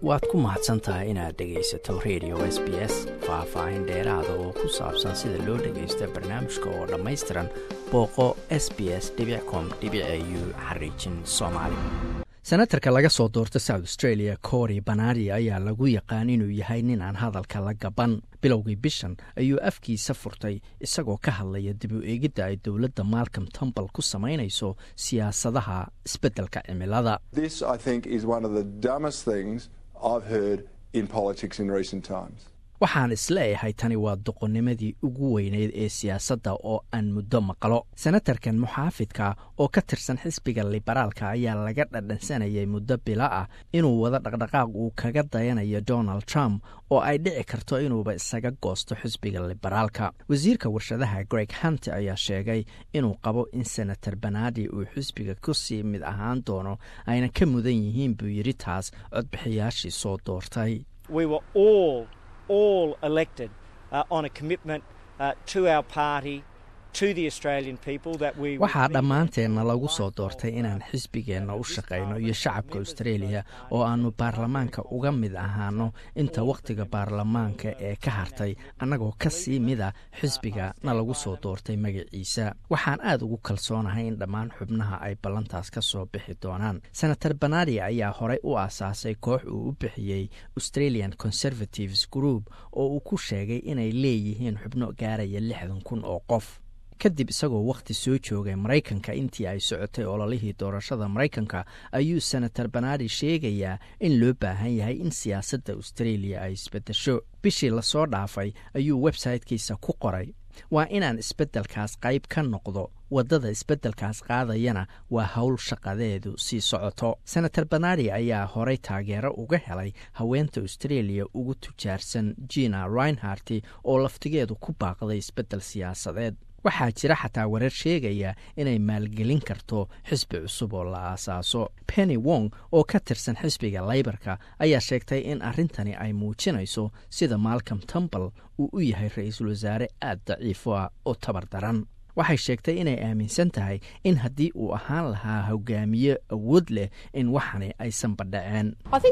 waad ku mahadsan tahay inaad dhegaysato radio s b s faah-faahin dheeraada oo ku saabsan sida loo dhagaysta barnaamijka oo dhammaystiran booqo s b s com u xariijin soomaali senatarka laga soo doorta south australia cory banadi ayaa lagu yaqaan inuu yahay nin aan hadalka la gaban bilowgii bishan ayuu afkiisa furtay isagoo ka hadlaya dib u eegidda ay dowladda malcom tumbal ku samaynayso siyaasadaha isbeddelka cimilada waxaan isleeyahay tani waa doqonnimadii ugu weyneyd ee siyaasadda oo aan muddo maqlo senatarkan muxaafidka oo ka tirsan xisbiga liberaalka ayaa laga dhadhansanayay muddo bilo ah inuu wado dhaqdhaqaaq uu kaga dayanayo donald trump oo ay dhici karto inuuba isaga goosto xisbiga liberaalka wasiirka warshadaha greg hunt ayaa sheegay inuu qabo in senator banadi uu xisbiga kusii mid ahaan doono ayna ka mudan yihiin buu yidhi taas codbixiyaashii soo doortay all elected uh, on a commitment uh, to our party waxaa dhammaanteenna lagu soo doortay inaan xisbigeenna u shaqayno iyo shacabka australia oo aannu baarlamaanka uga mid ahaano inta wakhtiga baarlamaanka ee ka hartay annagoo ka sii mida xisbiga na lagu soo doortay magaciisa waxaan aad ugu kalsoonahay in dhammaan xubnaha ay ballantaas ka soo bixi doonaan senator banadi ayaa horey u aasaasay koox uu u bixiyey australian conservatives group oo uu ku sheegay inay leeyihiin xubno gaaraya lixdan kun oo qof kadib isagoo wakhti soo joogay maraykanka intii ay socotay ololihii doorashada maraykanka ayuu senator banadi sheegayaa in loo baahan yahay in siyaasadda australia ay isbeddesho bishii lasoo dhaafay ayuu websaytekiisa ku qoray waa inaan isbeddelkaas qayb ka noqdo waddada isbeddelkaas qaadayana waa howl shaqadeedu sii socoto senator banadi ayaa horey taageero uga helay haweenta australia ugu tujaarsan jina reinharti oo laftigeedu ku baaqday isbeddel siyaasadeed waxaa jira xataa warar sheegaya inay maalgelin karto xisbi cusub oo la aasaaso penny wong oo ka tirsan xisbiga laybarka ayaa sheegtay in arrintani ay muujinayso sida malcom tumbal uu u yahay ra-iisul wasaare aad daciifo ah oo tabar daran waxay sheegtay inay aaminsan tahay in haddii uu ahaan lahaa hogaamiye awood leh in waxani aysan badhaceen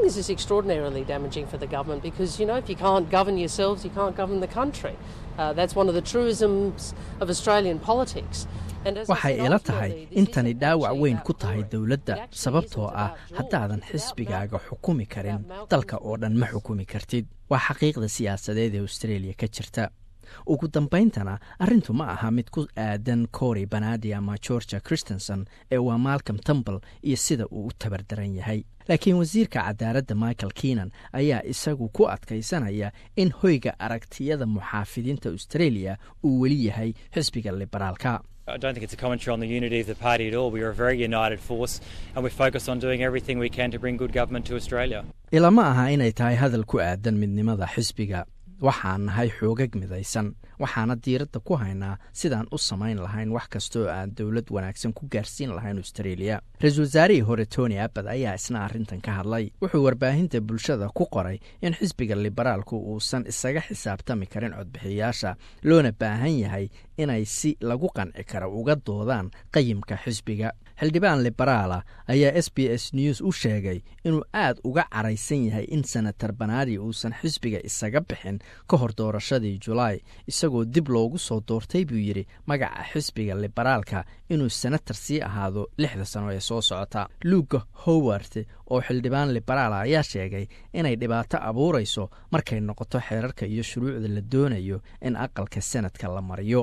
waxay ila tahay intani dhaawac weyn ku tahay dowladda sababtoo ah haddaadan xisbigaaga xukumi karin dalka oo dhan ma xukumi kartid waa xaqiiqda siyaasadeed ee australia ka jirta ugu dambayntana arrintu ma aha mid ku aadan cory banadi ama georgia christenson ee waa malcom tumbal iyo sida uu u tabardaran yahay laakiin wasiirka cadaaladda michael keenan ayaa isagu ku adkaysanaya in hoyga aragtiyada muxaafidiinta australia uu weli yahay xisbiga liberaalka I don't think it's a commentary on the unity of the party at all. We are a very united force and we're focused on doing everything we can to bring good government to Australia. ilama aha inay tahay hadal ku aadan midnimada xisbiga waxaan nahay xoogag midaysan waxaana diiradda ku haynaa sidaan u samayn lahayn wax kastooo aan dowlad wanaagsan ku gaarsiin lahayn australia ra-iisul wasaarihii hore tony abbad ayaa isna arrintan ka hadlay wuxuu warbaahinta bulshada ku qoray in xisbiga liberaalku uusan isaga xisaabtami karin codbixiyaasha loona baahan yahay inay si lagu qanci karo uga doodaan qayimka xisbiga xildhibaan liberaala ayaa s b s news u sheegay inuu aad uga caraysan yahay in senator banadi uusan xisbiga isaga bixin ka hor doorashadii julaay isagoo dib loogu soo doortay buu yidhi magaca xisbiga liberaalka inuu senator sii ahaado lixda sano ee soo socota luuga howard oo xildhibaan liberaala ayaa sheegay inay dhibaato abuurayso markay noqoto xeerarka iyo shuruucda la doonayo in aqalka senadka la mariyo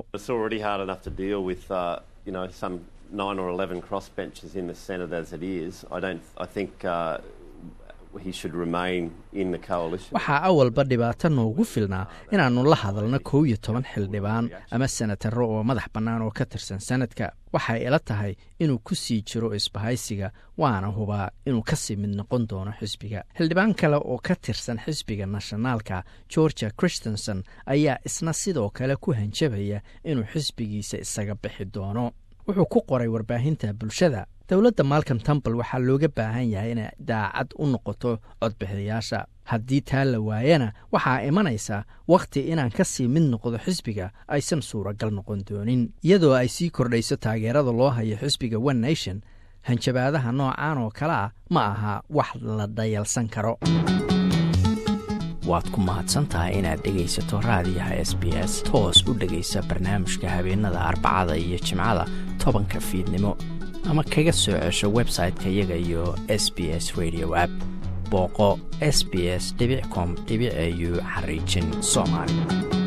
nine or eleven crossbenchers in the Senate as it is. I don't. I think uh, he should remain in the coalition. waxaa awalba dhibaato noogu filnaa inaannu la hadalno kow iyo toban xildhibaan ama senataro oo madax bannaan oo ka tirsan sanadka waxay ila tahay inuu ku sii jiro isbahaysiga waana hubaa inuu kasii mid noqon doono xisbiga xildhibaan kale oo ka tirsan xisbiga nationaalka georgia christenson ayaa isna sidoo kale ku hanjabaya inuu xisbigiisa isaga bixi doono wuxuu ku qoray warbaahinta bulshada dowladda malcom tumbal waxaa looga baahan yahay inay daacad u noqoto codbixiyayaasha haddii taa la waayana waxaa imanaysa wakhti inaan ka sii mid noqdo xisbiga aysan suuragal noqon doonin iyadoo ay sii kordhayso taageerada loo hayo xisbiga one nation hanjabaadaha noocan oo kale ah ma aha wax la dhayalsan karo waad ku mahadsantahay inaad dhegaysato raadiyaha s b s toos u dhegaysa barnaamijka habeenada arbacada iyo jimcada tobanka fiidnimo ama kaga soo cesho website-ka iyaga iyo s b s radio app booqo s b s com au xariijin soomaali